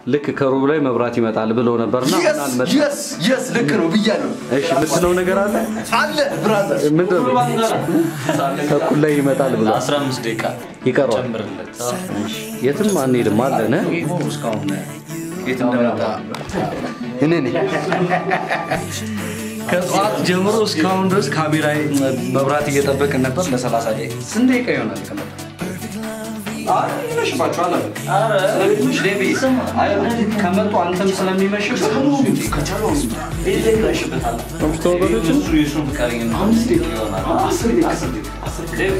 ልክ ከሩብ ላይ መብራት ይመጣል ብለው ነበርና አሁን አልመጣም። የስ የስ ልክ ነው ብያለሁ። እሺ የምትለው ነገር አለ? አለ ብራዘር ምንድን ነው? ተኩል ላይ ይመጣል ብሎ 15 ደቂቃ ይቀረዋል። ጨምርለት። የትም አንሄድም አለን እ? እስካሁን የት እንደመጣ እኔ ነኝ። ከጠዋት ጀምሮ እስካሁን ድረስ ካሜራ መብራት እየጠበቅን ነበር። ለ30 ደቂቃ ስንት ደቂቃ ይሆናል ከመጣ? ይመሽባቸዋል አለ ስለሚመሽ ዴቢ ከመጡ አንተም ስለሚመሽብ ይመሽበታል። እሱ የእሱን ፍቃደኝነት አምስት ደቂቃ ይሆናል። አስር ደቂቃ ዴቢ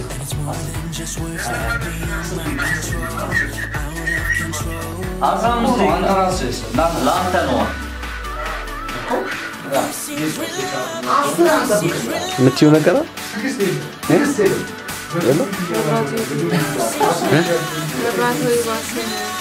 አስራ አምስት ደቂቃ አንተ ራስህ ለአንተ ነው የምትይው ነገር አለ? የለም? መብራት ወይ ባስ